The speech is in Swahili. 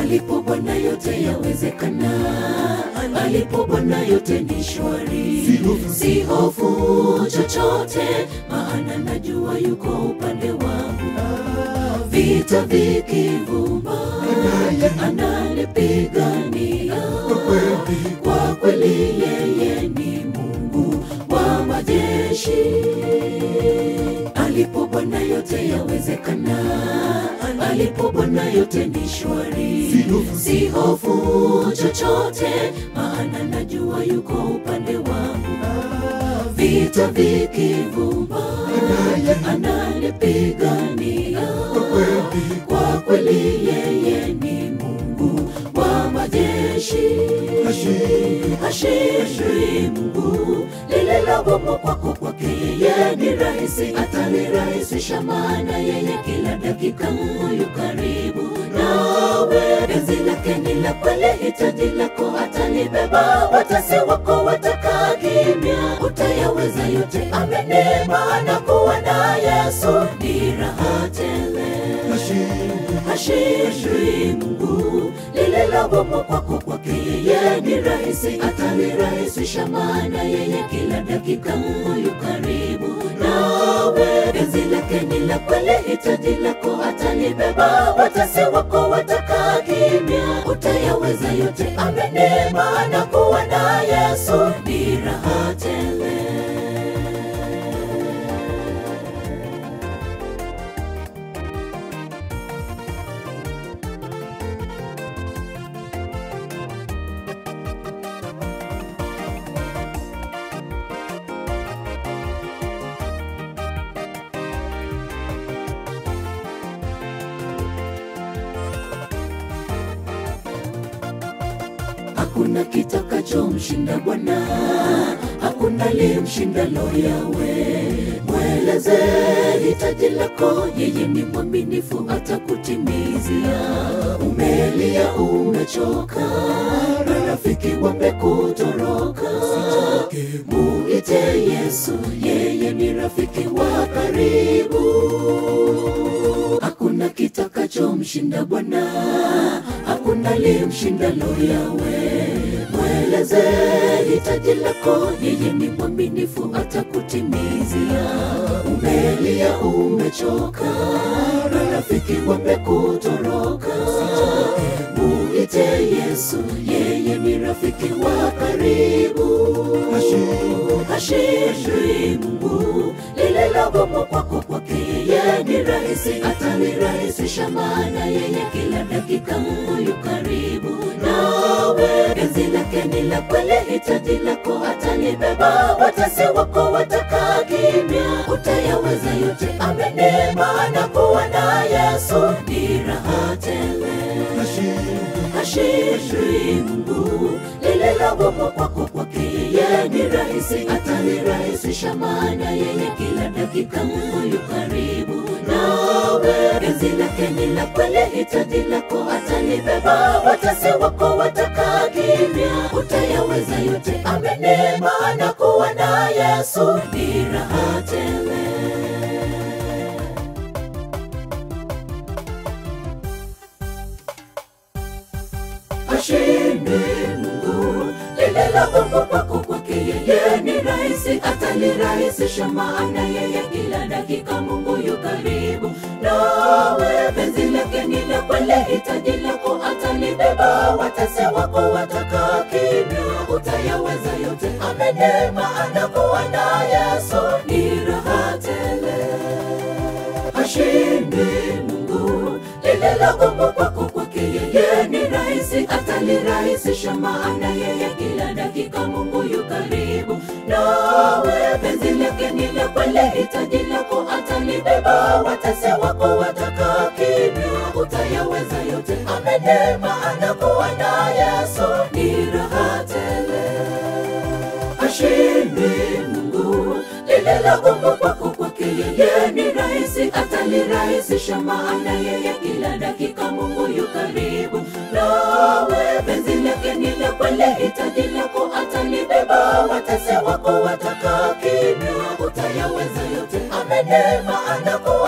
alipo Bwana yote yawezekana, alipo Bwana yote ni shwari, si hofu chochote, maana najua yuko upande wangu. Vita vikivuma, ananipigania kwa kweli, yeye ni Mungu wa majeshi. Alipo Bwana yote yawezekana, alipo Bwana yote ni shwari, si hofu chochote, maana najua yuko upande wangu. Vita vikivuma, ananipigania kwa kweli, yeye ni Mungu wa majeshi. Hashindwi Mungu, lililo gumu kwako kwake yeye ni rahisi, atalirahisisha, maana yeye kila dakika yu karibu nawe. Penzi lake ni la kweli, hitaji lako atalibeba. Watasi wako watakaa kimya, utayaweza yote, amini, maana kuwa na Yesu ni raha tele. Hashindwi Mungu, lililo gumu kwako kwake yeye ni rahisi, atalirahisisha, maana yeye kila dakika yu karibu nawe. Penzi lake ni la kweli, hitaji lako atalibeba. Watasi wako watakaa kimya, utayaweza yote, amini, maana kuwa na Yesu ni raha tele. Hakuna kitakachomshinda Bwana, hakuna limshindalo Yawe. Mweleze hitaji lako, yeye ni mwaminifu, atakutimizia. Umelia, umechoka, marafiki wamekutoroka, muite Yesu, yeye ni rafiki wa karibu. Hakuna kitakachomshinda Bwana, hakuna limshindalo Yawe. Mweleze hitaji lako, yeye ni mwaminifu, atakutimizia. Umelia, umechoka, marafiki wamekutoroka, muite Yesu, yeye ni rafiki wa karibu. Hashindwi Mungu, lililo gumu kwako kwake yeye ni rahisi, atalirahisisha, maana yeye kila dakika yu karibu nawe. Penzi lake ni la kweli, hitaji lako atalibeba. Watasi wako watakaa kimya, utayaweza yote, amini, maana kuwa na Yesu ni raha tele. Hashindwi Mungu, lililo gumu kwako kwake yeye ni rahisi, atalirahisisha, maana yeye kila dakika yu karibu nawe. Penzi lake ni la kweli, hitaji lako atalibeba. Watasi wako watakaa kimya, utayaweza yote, amini, maana kuwa na Yesu ni raha tele. Hashindwi Mungu, lililo gumu kwako kwake yeye ni rahisi, atalirahisisha, maana yeye kila dakika Mungu yu karibu nawe. Penzi lake ni la kweli, hitaji lako atalibeba. Watasi wako watakaa kimya, utayaweza yote, amini, maana kuwa na Yesu ni raha tele. Hashindwi Mungu, lililo gumu kwako kwake yeye ni rahisi, atalirahisisha, maana yeye kila dakika Mungu yu karibu nawe. Penzi lake ni la kweli, hitaji lako atalibeba. Watasi wako watakaa kimya, utayaweza yote, amini, maana kuwa na Yesu ni raha tele. Hashindwi Mungu, lililo gumu kwako kwake yeye ni rahisi, atalirahisisha, maana yeye kila dakika Mungu yu karibu nawe. Penzi lake ni la kweli, hitaji lako atalibeba. Watesi wako watakaa kimya, utayaweza yote, amini, maana kuwa